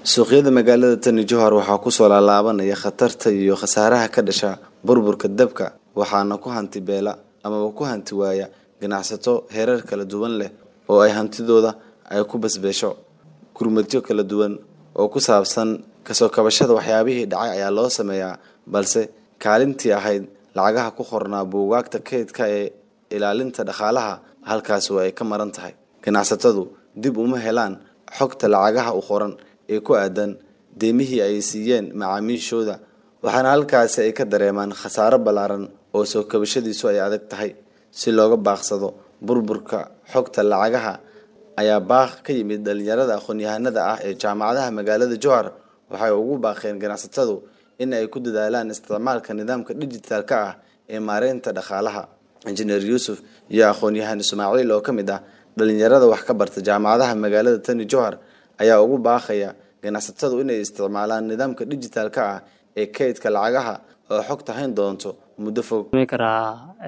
suuqyada magaalada tani johor waxaa kusoo laalaabanaya khatarta iyo khasaaraha ka dhasha burburka dabka waxaana ku hanti beela amaba ku hanti waaya ganacsato heerar kala duwan leh oo ay hantidooda ay ku basbeesho gurmadyo kala duwan oo ku saabsan kasoo kabashada waxyaabihii dhacay ayaa loo sameeyaa balse kaalintii ahayd lacagaha ku qornaa buugaagta kaydka ee ilaalinta dhaqaalaha halkaas waa ay ka maran tahay ganacsatadu dib uma helaan xogta lacagaha u qoran ee ku aadan deemihii ay siiyeen macaamiishooda waxaana halkaasi ay ka dareemaan khasaaro ballaaran oo soo kabashadiisu ay adag tahay si looga baaqsado burburka xogta lacagaha ayaa baaq ka yimid dhalinyarada aqoon-yahanada ah ee jaamacadaha magaalada johar waxay ugu baaqeen ganacsatadu in ay ku dadaalaan isticmaalka nidaamka dhijitaalka ah ee maareynta dhaqaalaha injineer yuusuf iyo aqoon-yahan ismaaciil oo ka mid ah dhalinyarada wax ka barta jaamacadaha magaalada tani johar ayaa ugu baaqaya ganacsatadu inay isticmaalaan nidaamka dhijitaalka ah ee kaydka lacagaha oo xogta hayn doonto muddo fog karaa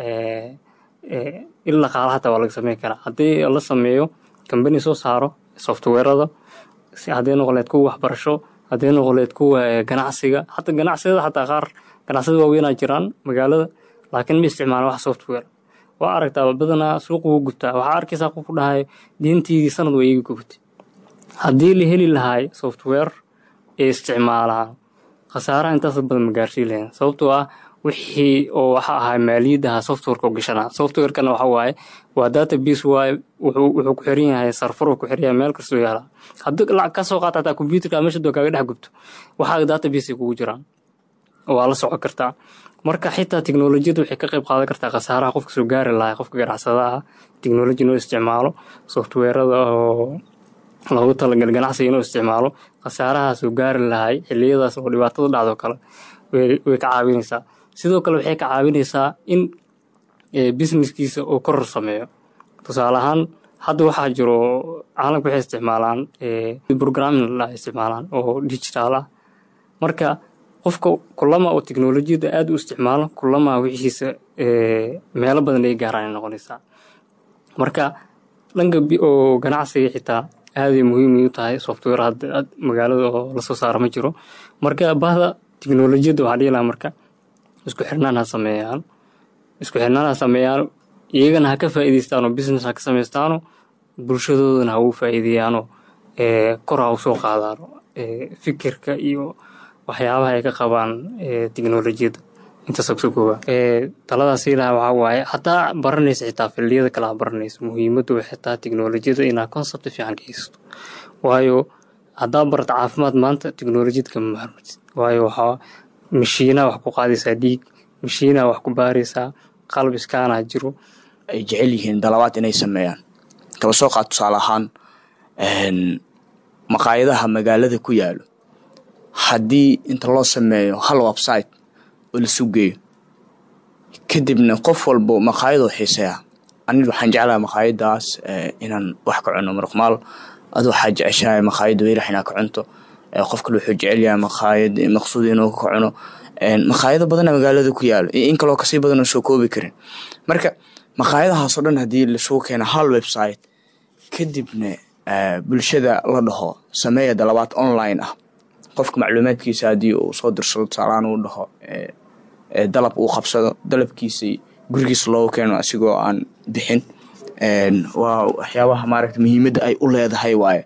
il dhaqaala hataa waa laga sameyn karaa haddii la sameeyo kambani soo saaro softweerada haddii noqoleed kuwa waxbarasho haddii noqoleed kuwa ganacsiga hataa ganacsiyada xataa qaar ganacsiyada waaweynaa jiraan magaalada laakiin ma isticmaalan wax software waa aragtaa badanaa suuqa wuu gutaa waxaa arkaysaa qofku dhahay diintiidii sanad waa iiga gubtay haddii la heli lahaay software ee isticmaalaan khasaaraha intaas badan ma gaarsiin lahayn sababtoo ah wixii oo waxa ahaa maaliyadaha softwareka u gashanaa softwarekana waxa waaye waa database waaye wuxuu ku xiran yahay sarfar ku xiran yahay meel kastoo yaala haddii lacag ka soo qaata hataa computerka meesha doo kaaga dhex gubto waxaa database kugu jiraan waa la socon kartaa marka xitaa teknolojiyada waxay ka qayb qaadan kartaa khasaaraha qofka soo gaari lahaa qofka ganacsadaha teknoloji inuu isticmaalo softweerada oo loogu talagal ganacsiga inuu isticmaalo khasaaraha soo gaari lahay xiliyadaas oo dhibaatada dhacdo kale way ka caawinaysaa sidoo kale waxay ka caawinaysaa in businesskiisa uu koror sameeyo tusaale ahaan hadda waxaa jiro caalamka waxay isticmaalaan programming la isticmaalaan oo digital ah marka qofka kulama oo teknolojiyada aada u isticmaalo kulama wixiisa meelo badan ay gaaraan ay noqonaysaa marka dhanka oo ganacsiga xitaa aaday muhiim u tahay software hadda magaalada oo lasoo saara ma jiro marka bahda teknolojiyadda waxaa dhihi lahaa marka isku xirnaan ha sameeyaan isku xirnaan ha sameeyaan iyagana ha ka faa'iidaystaano business ha ka samaystaano bulshadoodana ha ugu faa'iideeyaano kor ha u soo qaadaano fikirka iyo waxyaabaha ay ka qabaan teknolojiyadda intaasa kusoo kooba taladaas ilaha waxaa waaye hataa baranaysa xitaa filliyada kale ha baranaysa muhiimaddu waxay taa teknolojiyada inaa concept fiican ka haysato waayo haddaa barata caafimaad maanta teknolojiyad kama maarmatid waayo waxaa mashiinaa wax ku qaadaysaa dhiig mashiinaa wax ku baaraysaa qalab iskaanaa jiro ay jecel yihiin dalabaad inay sameeyaan kaba soo qaad tusaale ahaan maqaayadaha magaalada ku yaalo haddii inta loo sameeyo hal website oo la sugeeyo kadibna qof walbo maqaayadoo xiiseeya ani waxaan jeclaha maqaayadaas inaan wax ka cuno marqmaal ad waxaa jeceshahay maqaayada weerax inaa ka cunto qof kale wuxuu jecelyahay maqaayad maqsuud inuu ka cuno maqaayado badana magaalada ku yaalo in kaloo kasii badanoo soo koobi karin marka maqaayadahaasoo dhan haddii lasugu keeno hal website kadibna bulshada la dhaho sameeya dalabaad online ah qofka macluumaadkiisa haddii uu soo dirsado tusaalaan uu dhaho dalab uu qabsado dalabkiisa gurigiisa loogu keeno asigoo aan bixin waa waxyaabaha maaragta muhiimadda ay u leedahay waaye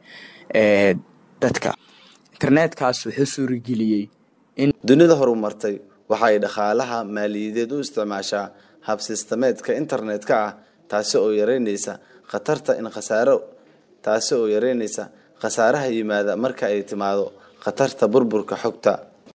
dadka internetkaas wuxuu suurageliyey in dunida horumartay waxay dhaqaalaha maaliyadeed u isticmaashaa habsiistameedka internetka ah taasi oo yareynaysa khatarta in khasaaro taasi oo yareynaysa khasaaraha yimaada marka ay timaado khatarta burburka xogta